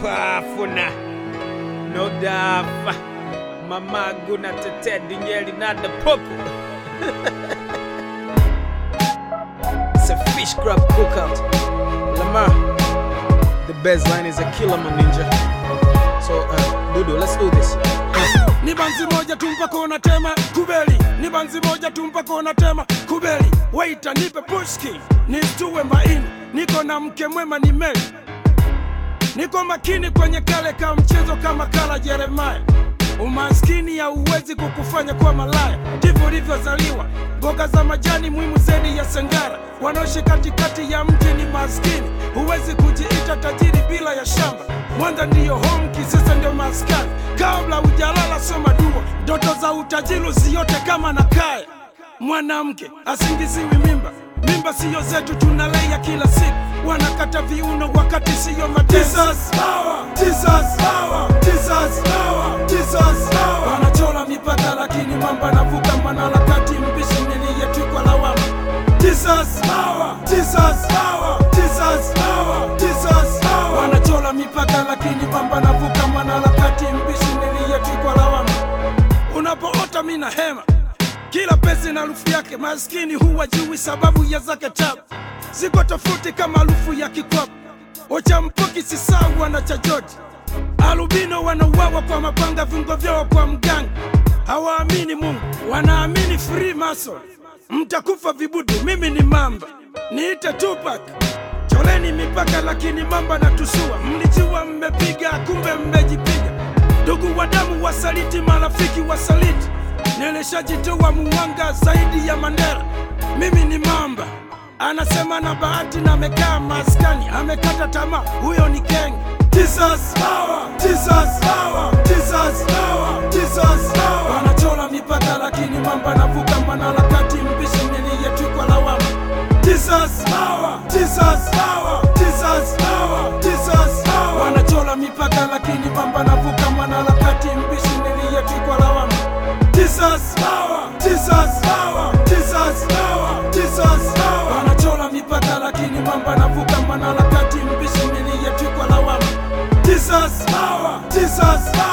pafuna no dafa mamagu na tete dinyeli na the popo It's a fish crab cookout Lamar The best line is a killer my ninja So uh, Dudu let's do this ni banzi moja tu mpaka unatema kubeli, ni banzi moja tu mpaka unatema kubeli. Waita nipe pushki nistue maini, niko na mke mwema ni meli, niko makini kwenye kale ka mchezo kama kala Jeremaya. Umaskini hauwezi kukufanya kuwa malaya, ndivyo ulivyozaliwa. Mboga za majani muhimu zaidi ya sengara, wanaoishi katikati ya mji ni maskini. Huwezi kujiita tajiri bila ya shamba. Mwanza ndiyo home, Kisesa ndio maskani. Kabla hujalala soma dua, ndoto za utajiri usiote kama na kaya. Mwanamke asingiziwi mimba, mimba siyo zetu, tunalea kila siku. Wanakata viuno wakati siyo mateso. Wanachora mipaka lakini mamba navuka manala kati mbishi niliyetwikwa lawama. Wanachora mipaka lakini mamba navuka manala kati mbishi niliyetwikwa lawama. Unapoota mina hema kila pesi na harufu yake, maskini huwa jui sababu ya zake tabu ziko tofauti kama harufu ya kikwapu. Ochampoki si sawa na cha George. Alubino wanauawa kwa mapanga, viungo vyao kwa mganga. Hawaamini Mungu, wanaamini free mason. Mtakufa vibudu, mimi ni mamba, niite Tupac. Choleni mipaka, lakini mamba na tusua. Mlijua mmepiga, kumbe mmejipiga. Ndugu wa damu wasaliti, marafiki wasaliti. Nilishajitoa muwanga zaidi ya Mandela. Mimi ni mamba, anasema na bahati na amekaa maskani, amekata tamaa, huyo ni kenge. Wanachora mipaka lakini mamba navuka manala kati mbishi niliyetwikwa lawama. Wanachora mipaka lakini mamba navuka manala kati mbishi niliyetwikwa lawama. Wanachora mipaka lakini mamba navuka manala kati mbishi niliyetwikwa lawama.